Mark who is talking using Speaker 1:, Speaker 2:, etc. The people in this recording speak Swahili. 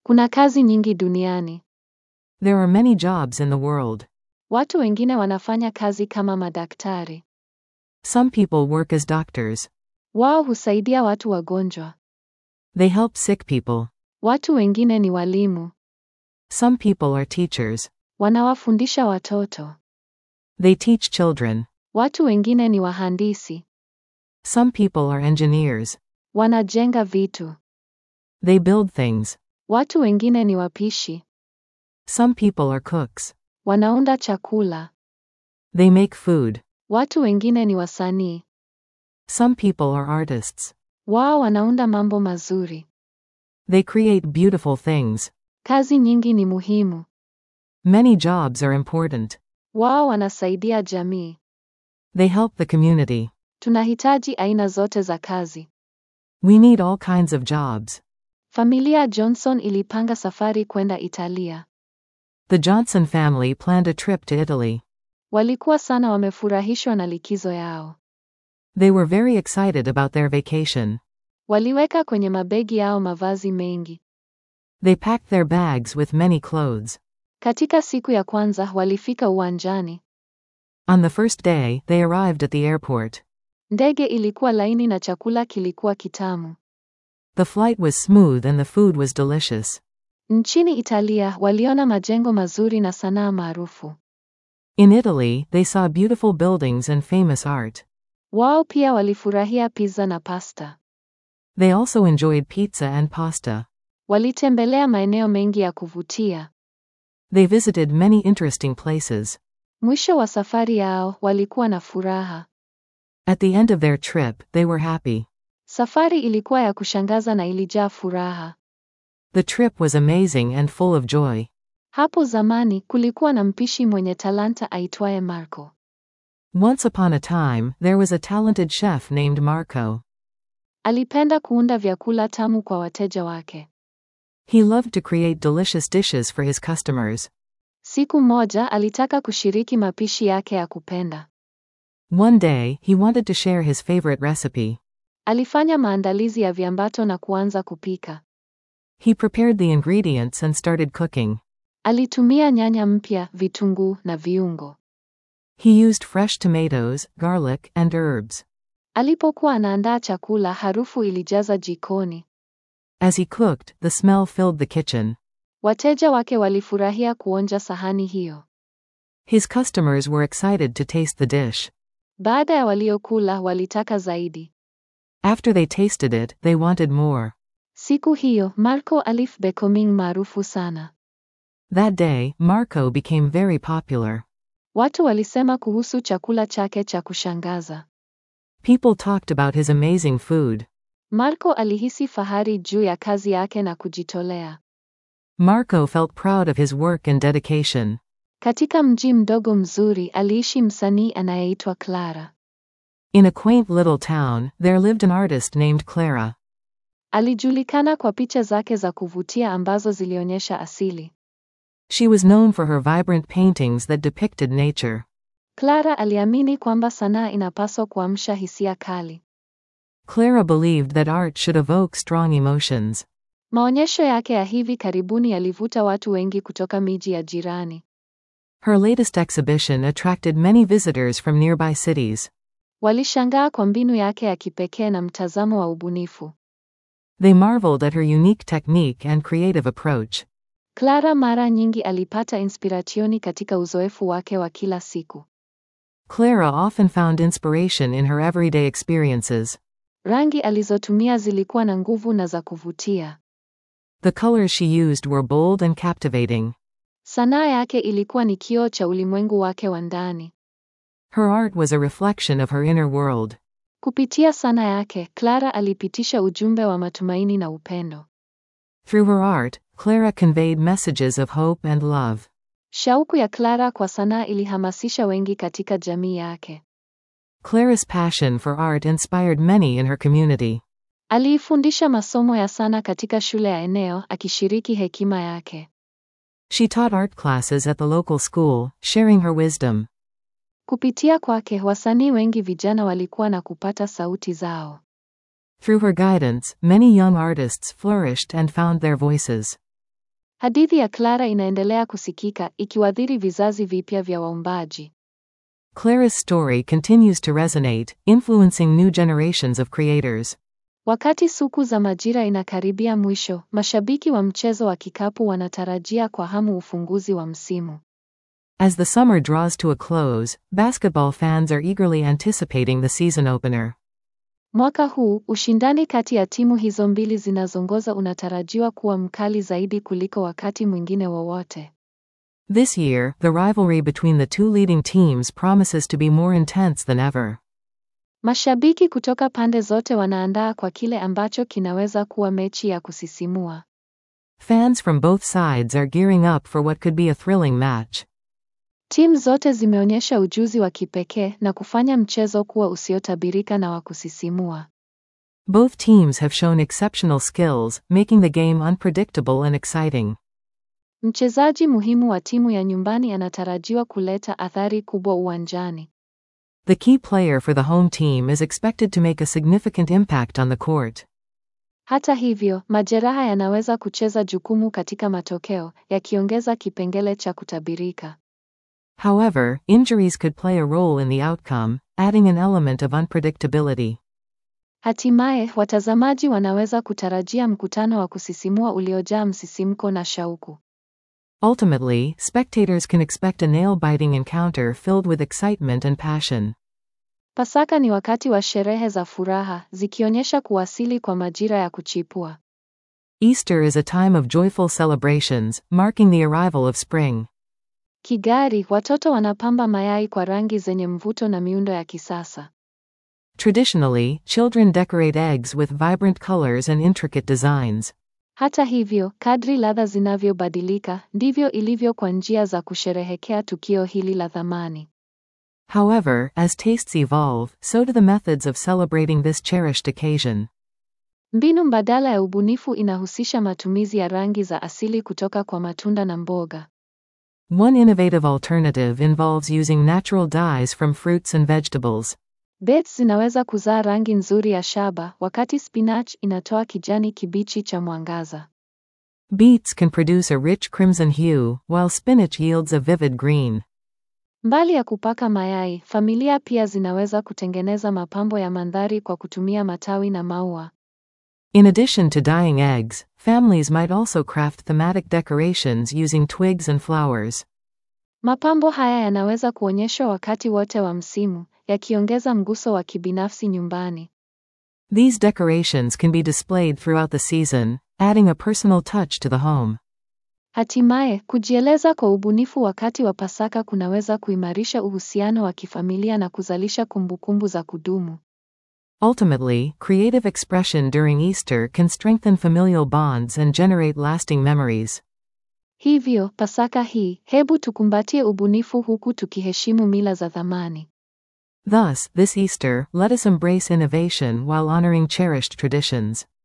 Speaker 1: Kuna kazi nyingi duniani.
Speaker 2: There are many jobs in the world.
Speaker 1: Watu wengine wanafanya kazi kama madaktari.
Speaker 2: Some people work as doctors.
Speaker 1: Wao husaidia watu wagonjwa.
Speaker 2: They help sick people.
Speaker 1: Watu wengine ni walimu.
Speaker 2: Some people are teachers.
Speaker 1: Wanawafundisha watoto.
Speaker 2: They teach children.
Speaker 1: Watu wengine ni wahandisi.
Speaker 2: Some people are engineers.
Speaker 1: Wanajenga vitu.
Speaker 2: They build things.
Speaker 1: Watu wengine ni wapishi.
Speaker 2: Some people are cooks.
Speaker 1: Wanaunda chakula.
Speaker 2: They make food.
Speaker 1: Watu wengine ni wasanii.
Speaker 2: Some people are artists.
Speaker 1: Wao wanaunda mambo mazuri.
Speaker 2: They create beautiful things.
Speaker 1: Kazi nyingi ni muhimu.
Speaker 2: Many jobs are important.
Speaker 1: Wao wanasaidia jamii.
Speaker 2: They help the community.
Speaker 1: Tunahitaji aina zote za kazi.
Speaker 2: We need all kinds of jobs.
Speaker 1: Familia Johnson ilipanga safari kwenda Italia.
Speaker 2: The Johnson family planned a trip to Italy.
Speaker 1: Walikuwa sana wamefurahishwa na likizo yao.
Speaker 2: They were very excited about their vacation.
Speaker 1: Waliweka kwenye mabegi yao mavazi mengi.
Speaker 2: They packed their bags with many clothes.
Speaker 1: Katika siku ya kwanza walifika uwanjani.
Speaker 2: On the first day, they arrived at the airport.
Speaker 1: Ndege ilikuwa laini na chakula kilikuwa kitamu.
Speaker 2: The flight was smooth and the food was delicious.
Speaker 1: Nchini Italia waliona majengo mazuri na sanaa maarufu.
Speaker 2: In Italy, they saw beautiful buildings and famous art.
Speaker 1: Wao pia walifurahia pizza na pasta.
Speaker 2: They also enjoyed pizza and pasta.
Speaker 1: Walitembelea maeneo mengi ya kuvutia.
Speaker 2: They visited many interesting places.
Speaker 1: Mwisho wa safari yao walikuwa na furaha.
Speaker 2: At the end of their trip, they were happy.
Speaker 1: Safari ilikuwa ya kushangaza na ilijaa furaha.
Speaker 2: The trip was amazing and full of joy.
Speaker 1: Hapo zamani kulikuwa na mpishi mwenye talanta aitwaye Marco.
Speaker 2: Once upon a time, there was a talented chef named Marco.
Speaker 1: Alipenda kuunda vyakula tamu kwa wateja wake.
Speaker 2: He loved to create delicious dishes for his customers.
Speaker 1: Siku moja alitaka kushiriki mapishi yake ya kupenda.
Speaker 2: One day, he wanted to share his favorite recipe.
Speaker 1: Alifanya maandalizi ya viambato na kuanza kupika.
Speaker 2: He prepared the ingredients and started cooking.
Speaker 1: Alitumia nyanya mpya, vitunguu na viungo.
Speaker 2: He used fresh tomatoes, garlic, and herbs.
Speaker 1: Alipokuwa anaandaa chakula, harufu ilijaza jikoni.
Speaker 2: As he cooked, the smell filled the kitchen.
Speaker 1: Wateja wake walifurahia kuonja sahani hiyo.
Speaker 2: His customers were excited to taste the dish.
Speaker 1: Baada ya waliokula, walitaka zaidi.
Speaker 2: After they tasted it, they wanted more.
Speaker 1: Siku hiyo, Marco alif becoming maarufu sana.
Speaker 2: That day, Marco became very popular.
Speaker 1: Watu walisema kuhusu chakula chake cha kushangaza.
Speaker 2: People talked about his amazing food.
Speaker 1: Marco alihisi fahari juu ya kazi yake na kujitolea.
Speaker 2: Marco felt proud of his work and dedication.
Speaker 1: Katika mji mdogo mzuri aliishi msanii anayeitwa Clara.
Speaker 2: In a quaint little town, there lived an artist named Clara.
Speaker 1: Alijulikana kwa picha zake za kuvutia ambazo zilionyesha asili.
Speaker 2: She was known for her vibrant paintings that depicted nature.
Speaker 1: Clara aliamini kwamba sanaa inapaswa kuamsha hisia kali.
Speaker 2: Clara believed that art should evoke strong emotions.
Speaker 1: Maonyesho yake ya hivi karibuni yalivuta watu wengi kutoka miji ya jirani.
Speaker 2: Her latest exhibition attracted many visitors from nearby cities.
Speaker 1: Walishangaa kwa mbinu yake ya kipekee na mtazamo wa ubunifu.
Speaker 2: They marveled at her unique technique and creative approach.
Speaker 1: Clara mara nyingi alipata inspirationi katika uzoefu wake wa kila siku.
Speaker 2: Clara often found inspiration in her everyday experiences.
Speaker 1: Rangi alizotumia zilikuwa na nguvu na za kuvutia.
Speaker 2: The colors she used were bold and captivating.
Speaker 1: Sanaa yake ilikuwa ni kioo cha ulimwengu wake wa ndani.
Speaker 2: Her art was a reflection of her inner world.
Speaker 1: Kupitia sanaa yake, Clara alipitisha ujumbe wa matumaini na upendo.
Speaker 2: Through her art, Clara conveyed messages of hope and love.
Speaker 1: Shauku ya Clara kwa sanaa ilihamasisha wengi katika jamii yake.
Speaker 2: Clara's passion for art inspired many in her community.
Speaker 1: Aliifundisha masomo ya sanaa katika shule ya eneo akishiriki hekima yake.
Speaker 2: She taught art classes at the local school, sharing her wisdom.
Speaker 1: Kupitia kwake, wasanii wengi vijana walikuwa na kupata sauti zao.
Speaker 2: Through her guidance, many young artists flourished and found their voices.
Speaker 1: Hadithi ya Clara inaendelea kusikika ikiwadhiri vizazi vipya vya waumbaji.
Speaker 2: Clara's story continues to resonate, influencing new generations of creators.
Speaker 1: Wakati suku za majira inakaribia mwisho, mashabiki wa mchezo wa kikapu wanatarajia kwa hamu ufunguzi wa msimu.
Speaker 2: As the summer draws to a close, basketball fans are eagerly anticipating the season opener.
Speaker 1: Mwaka huu, ushindani kati ya timu hizo mbili zinazoongoza unatarajiwa kuwa mkali zaidi kuliko wakati mwingine wowote.
Speaker 2: This year, the rivalry between the two leading teams promises to be more intense than ever.
Speaker 1: Mashabiki kutoka pande zote wanaandaa kwa kile ambacho kinaweza kuwa mechi ya kusisimua.
Speaker 2: Fans from both sides are gearing up for what could be a thrilling match.
Speaker 1: Timu zote zimeonyesha ujuzi wa kipekee na kufanya mchezo kuwa usiotabirika na wa kusisimua.
Speaker 2: Both teams have shown exceptional skills, making the game unpredictable and exciting.
Speaker 1: Mchezaji muhimu wa timu ya nyumbani anatarajiwa kuleta athari kubwa uwanjani.
Speaker 2: The key player for the home team is expected to make a significant impact on the court.
Speaker 1: Hata hivyo, majeraha yanaweza kucheza jukumu katika matokeo, yakiongeza kipengele cha kutabirika.
Speaker 2: However, injuries could play a role in the outcome, adding an element of unpredictability.
Speaker 1: Hatimaye, watazamaji wanaweza kutarajia mkutano wa kusisimua uliojaa msisimko na shauku.
Speaker 2: Ultimately, spectators can expect a nail biting encounter filled with excitement and passion.
Speaker 1: Pasaka ni wakati wa sherehe za furaha, zikionyesha kuwasili kwa majira ya kuchipua.
Speaker 2: Easter is a time of joyful celebrations, marking the arrival of spring.
Speaker 1: Kigari, watoto wanapamba mayai kwa rangi zenye mvuto na miundo ya kisasa.
Speaker 2: Traditionally, children decorate eggs with vibrant colors and intricate designs.
Speaker 1: Hata hivyo, kadri ladha zinavyobadilika, ndivyo ilivyo kwa njia za kusherehekea tukio hili la thamani.
Speaker 2: However, as tastes evolve, so do the methods of celebrating this cherished occasion.
Speaker 1: Mbinu mbadala ya ubunifu inahusisha matumizi ya rangi za asili kutoka kwa matunda na mboga.
Speaker 2: One innovative alternative involves using natural dyes from fruits and vegetables.
Speaker 1: Beets zinaweza kuzaa rangi nzuri ya shaba, wakati spinach inatoa kijani kibichi cha mwangaza.
Speaker 2: Beets can produce a rich crimson hue, while spinach yields a vivid green.
Speaker 1: Mbali ya kupaka mayai, familia pia zinaweza kutengeneza mapambo ya mandhari kwa kutumia matawi na maua.
Speaker 2: In addition to dyeing eggs, families might also craft thematic decorations using twigs and flowers.
Speaker 1: Mapambo haya yanaweza kuonyeshwa wakati wote wa msimu, yakiongeza mguso wa kibinafsi nyumbani.
Speaker 2: These decorations can be displayed throughout the season, adding a personal touch to the home.
Speaker 1: Hatimaye, kujieleza kwa ubunifu wakati wa Pasaka kunaweza kuimarisha uhusiano wa kifamilia na kuzalisha kumbukumbu za kudumu.
Speaker 2: Ultimately, creative expression during Easter can strengthen familial bonds and generate lasting memories.
Speaker 1: Hivyo, Pasaka hii, hebu tukumbatie ubunifu huku tukiheshimu mila za thamani.
Speaker 2: Thus, this Easter, let us embrace innovation while honoring cherished traditions.